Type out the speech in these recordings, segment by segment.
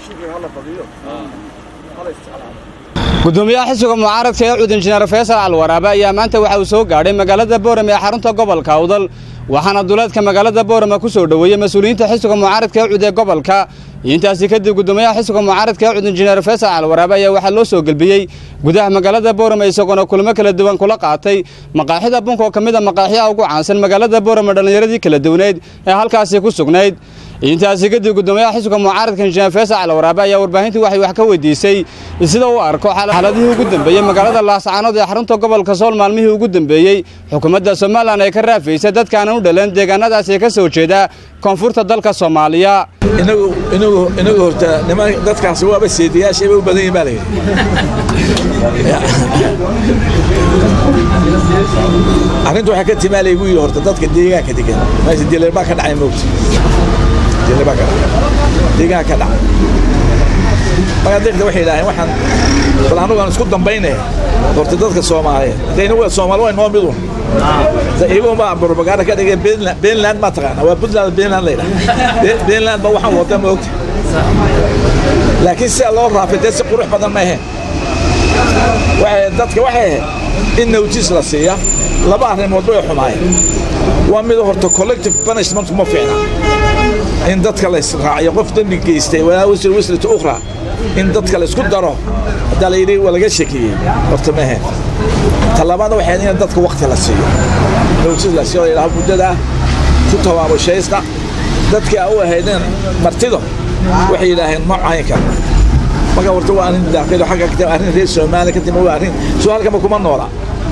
gudoomiyaha xisbiga mucaaradka ee cud injineer faysal alwaraabe ayaa maanta waxa uu soo gaadhay magaalada boorame ee xarunta gobolka awdal waxaana duleedka magaalada boorame ku soo dhoweeyey mas-uuliyiinta xisbiga mucaaradka ee cud ee gobolka intaasi kadib gudoomiyaha xisbiga mucaaradka ee cud injineer faysal alwaraabe ayaa waxaa loo soo gelbiyey gudaha magaalada boorame isagoona kulamo kala duwan kula qaatay maqaaxida bunka oo ka mid a maqaaxiyaha ugu caansan magaalada boorame dhallinyaradii kala duwaneyd ee halkaasi ku sugnayd intaasi kadib gudoomiyaha xisbiga mucaaradka injineer faysal alwaraabe ayaa warbaahintii waxay wax ka weydiisay sida uu arko xaaladihii ugu dambeeyey magaalada laascaanood ee xarunta gobolka sool maalmihii ugu dambeeyey xukuumadda somalilan ay ka raafaysa dadkaanan u dhalan deegaanadaasi ee ka soo jeeda koonfurta dalka soomaaliya inagu inagu inagu horta niman dadkaasi waaba seediyaashay u badan yihin baa la yidhi arrinta waxaa ka timaa laygu yidhi horta dadka deegaanka degan meesha dileer baa ka dhacay moogta dileer baa ka dhacay deegaanka ka dhacay markaa deeqda waxay yidhaaheen waxaan bal annagu aan isku dambayne horta dadka soomaaliyeed hadayna waa soomaali waa noo midun iyagu baa propaganda ka dhigay Finland ma taqaana waa Puntland Finland la yidhaha Finland ba waxaan wada ma ogta laakiin si loo raafitay si qurux badan ma ahayn waxay dadka waxay in notice la siiya laba arrimood way xumaayeen waa mid horta collective punishment ma fiicna in dadka la israaciyo qof dembi geystay walaa wasir wasrata ukhra in dadka la isku daro haddaa la yidhi waa laga shakiyey horta ma ahayn talabaada waxay in dadka waqti la siiyo notice la siiyo ilaa muddada ku tabaabushaysta dadkii u ahaydeen martido waxay yidhaaheen ma caynka marka horta waa arrin daaqeed xagga ka timid arrin reer Soomaaliya ka timid waa arrin soo halka ma kuma noola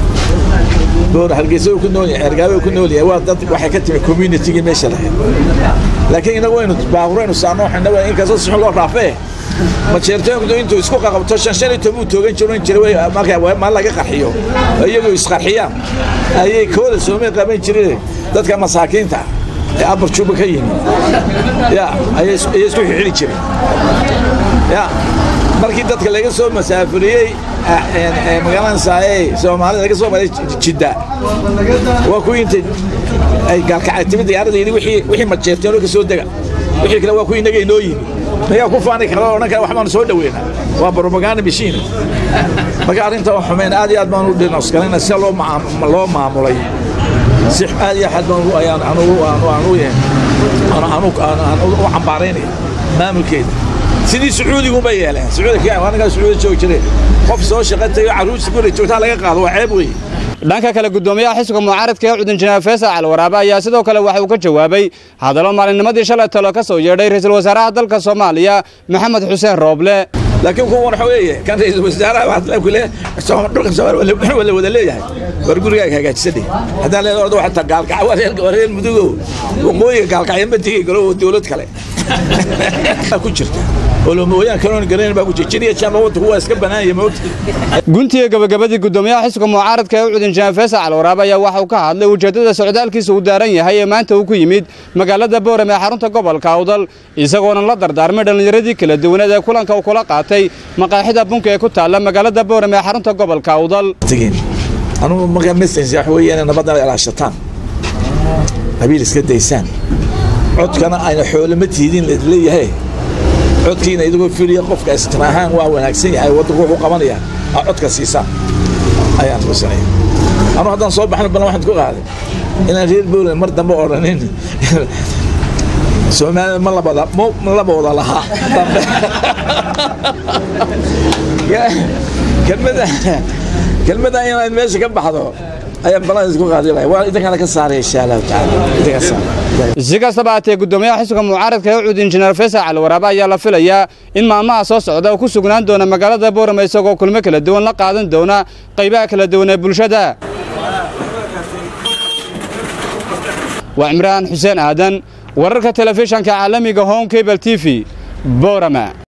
door halgeysay ku nool yahay ergaabe ku nool yahay waa dad waxay ka timid community-ga meesha lahayd laakiin inagu waynu baaburaynu saarno waxayna waa in kasoo si loo raafee ma jeertooyinku intuu isku qaqabto shan shan iyo toban toogan jiran jiray marka ma laga qarxiyo iyagoo isqarxiyaan ayay kooda soomay qaban jireen dadka masaakiinta ee abar juba ka yimid ya ayay isku xixili jireen ya markii dadka laga soo masaafuriyey magaalada saaye soomaalida laga soo maray jidda waa kuwii inta ay gaalkacay timid diyaaradda yidhi wixii wixii majeerteen oo ka soo dega wixii kale waa kuwii inaga inoo yimi mayaa ku faani kara odhan kara waxbaanu soo dhaweynaa waa propaganda machine marka arrinta waa xumeyn aad iyo aad baan u dhinosgalayna si loo loo maamulay si aad iyo aad baan ayaan anugu aanu aanu u cambaaraynaya maamulkeeda sidii sacuudigu ma yeeleen sacuudiga anaga sacuudi joogi jireen qof soo shaqatayo caruurta guri joogtaa laga qaado waa ceeb weeye dhanka kale gudoomiyaha xisbiga mucaaradka ee cud injineer faysal alwaraabe ayaa sidoo kale waxa uu ka jawaabay hadallo maalinnimadii shalay talo ka soo yeedhay ra'iisul wasaaraha dalka soomaaliya maxamed xuseen rooble laakiin kuwan waxa weeye kan ra'iisul wasaaraha waxaa la kule dhulka soomaaliya wala wada leeyahay war gurigaaga hagaajisadhe haddaan leedahay orda waxaa gaalkaca waa reer waa reer mudugow waqooyiga gaalkacya ma tegi karo dowlad kale ku jirta olomooyaan kaloon garayn baa ku jirta jiriya jaan waddanku waa iska banaanya moogta guntiga gabagabadii gudoomiyaha xisbiga mucaaradka ee cud injineer faysal alwaraabe ayaa waxa uu ka hadlay ujeeddada socdaalkiisa uu daaran yahay ee maanta uu ku yimid magaalada boorame ee xarunta gobolka awdal isagoona la dardaarmay dhallinyaradii kala duwaneed ee kulanka uu kula qaatay maqaaxida bunka ee ku taalla magaalada boorame ee xarunta gobolka awdal anugu markaa message wax weeye inay nabadana ilaashataan qabiil iska daysaan codkana ayna xoolama tiidin leeyahay codkiina idigoo filiya qofka istiraahaan waa wanaagsan yahay waddanku wuxuu qabanaya aa codka siisaan ayaan tusinaya anu haddaan soo baxno balan waxaan ku qaaday inaan reer bowland mar dambe odhanin soomaalida ma labada ma laba wada lahaa dambe kelmada kelmada inaad meesha ka baxdo ayaan balan isku qaadi lahay waa idinkana ka saaraya insha allahu tacaala idinka saara si kastaba haatee gudoomiyaha xisbiga mucaaradka ee cud injineer faysal alwaraabe ayaa la filayaa in maalmaha soo socda uu ku sugnaan doona magaalada boorame isagoo kulmo kala duwan la qaadan doona qaybaha kala duwan ee bulshada waa cimraan xuseen aadan wararka telefishanka caalamiga home cable t v boorama